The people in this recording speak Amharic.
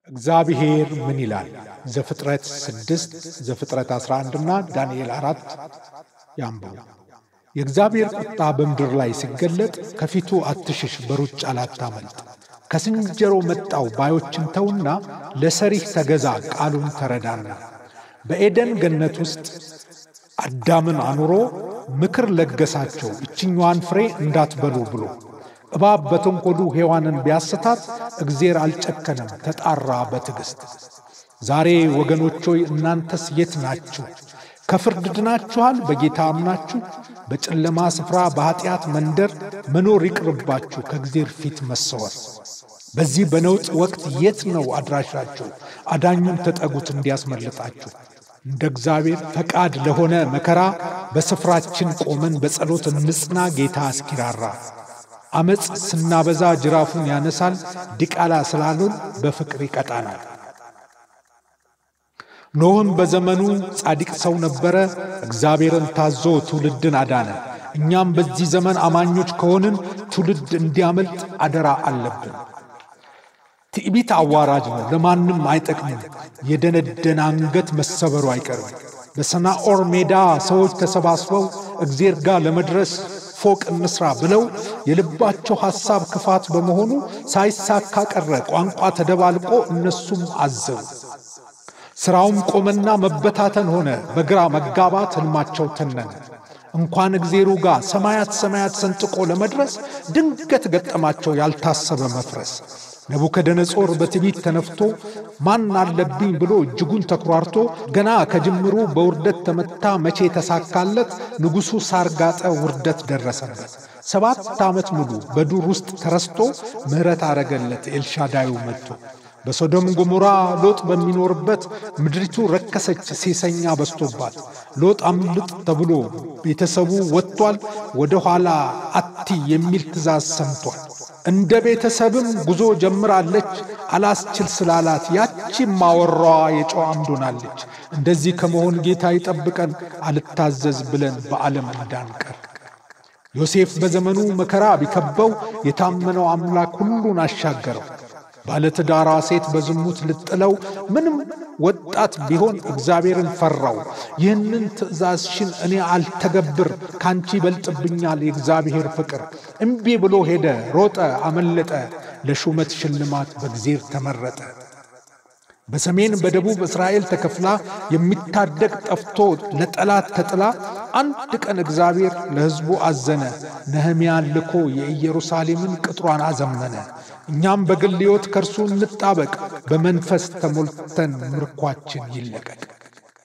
እግዚአብሔር ምን ይላል? ዘፍጥረት 6 ዘፍጥረት 11 እና ዳንኤል 4 ያንብቡ። የእግዚአብሔር ቁጣ በምድር ላይ ሲገለጥ ከፊቱ አትሽሽ፣ በሩጫ ላታመልጥ። ከስንጀሮ መጣው ባዮችን ተውና ለሰሪህ ተገዛ፣ ቃሉን ተረዳና። በኤደን ገነት ውስጥ አዳምን አኑሮ ምክር ለገሳቸው እችኛዋን ፍሬ እንዳትበሉ ብሎ እባብ በተንኰሉ ሔዋንን ቢያስታት እግዜር አልጨከነም፣ ተጣራ በትዕግሥት። ዛሬ ወገኖች ሆይ እናንተስ የት ናችሁ? ከፍርድ ድናችኋል? በጌታ አምናችሁ በጨለማ ስፍራ በኀጢአት መንደር መኖር ይቅርባችሁ፣ ከእግዜር ፊት መሰወር። በዚህ በነውጥ ወቅት የት ነው አድራሻችሁ? አዳኙን ተጠጉት እንዲያስመልጣችሁ። እንደ እግዚአብሔር ፈቃድ ለሆነ መከራ በስፍራችን ቆመን በጸሎት እንጽና፣ ጌታ እስኪራራ። ዓመፅ ስናበዛ ጅራፉን ያነሳል፣ ዲቃላ ስላሉን በፍቅር ይቀጣናል። ኖህም በዘመኑ ጻድቅ ሰው ነበረ፣ እግዚአብሔርን ታዞ ትውልድን አዳነ። እኛም በዚህ ዘመን አማኞች ከሆንን ትውልድ እንዲያመልጥ አደራ አለብን። ትዕቢት አዋራጅ ነው፣ ለማንም አይጠቅምም። የደነደነ አንገት መሰበሩ አይቀርም። በሰናኦር ሜዳ ሰዎች ተሰባስበው እግዜር ጋር ለመድረስ ፎቅ እንስራ ብለው የልባቸው ሐሳብ ክፋት በመሆኑ ሳይሳካ ቀረ። ቋንቋ ተደባልቆ እነሱም አዘቡ። ሥራውም ቆመና መበታተን ሆነ። በግራ መጋባት ሕልማቸው ተነነ። እንኳን እግዜሩ ጋር ሰማያት ሰማያት ሰንጥቆ ለመድረስ ድንገት ገጠማቸው ያልታሰበ መፍረስ። ነቡከደነጾር በትዕቢት ተነፍቶ ማን አለብኝ ብሎ እጅጉን ተኩራርቶ ገና ከጅምሩ በውርደት ተመታ። መቼ ተሳካለት? ንጉሡ ሳር ጋጠ፣ ውርደት ደረሰበት። ሰባት ዓመት ሙሉ በዱር ውስጥ ተረስቶ ምሕረት አረገለት ኤልሻዳዩ መጥቶ። በሶዶም ገሞራ ሎጥ በሚኖርበት ምድሪቱ ረከሰች፣ ሴሰኛ በስቶባት። ሎጥ አምልጥ ተብሎ ቤተሰቡ ወጥቷል። ወደ ኋላ አቲ የሚል ትእዛዝ ሰምቷል። እንደ ቤተሰብም ጉዞ ጀምራለች። አላስችል ስላላት ያቺ ማወራዋ የጨው አምድ ሆናለች። እንደዚህ ከመሆን ጌታ ይጠብቀን፣ አልታዘዝ ብለን በዓለም እንዳንቀር። ዮሴፍ በዘመኑ መከራ ቢከበው የታመነው አምላክ ሁሉን አሻገረው። ባለትዳሯ ሴት በዝሙት ልጥለው ምንም ወጣት ቢሆን እግዚአብሔርን ፈራው። ይህንን ትእዛዝሽን እኔ አልተገብር፣ ካንቺ ይበልጥብኛል የእግዚአብሔር ፍቅር። እምቢ ብሎ ሄደ፣ ሮጠ፣ አመለጠ፣ ለሹመት ሽልማት በእግዚአብሔር ተመረጠ። በሰሜን በደቡብ እስራኤል ተከፍላ የሚታደግ ጠፍቶ ለጠላት ተጥላ አንድ ቀን እግዚአብሔር ለሕዝቡ አዘነ። ነህምያን ልኮ የኢየሩሳሌምን ቅጥሯን አዘመነ። እኛም በግል ሕይወት ከእርሱ እንጣበቅ፣ በመንፈስ ተሞልተን ምርኳችን ይለቀቅ።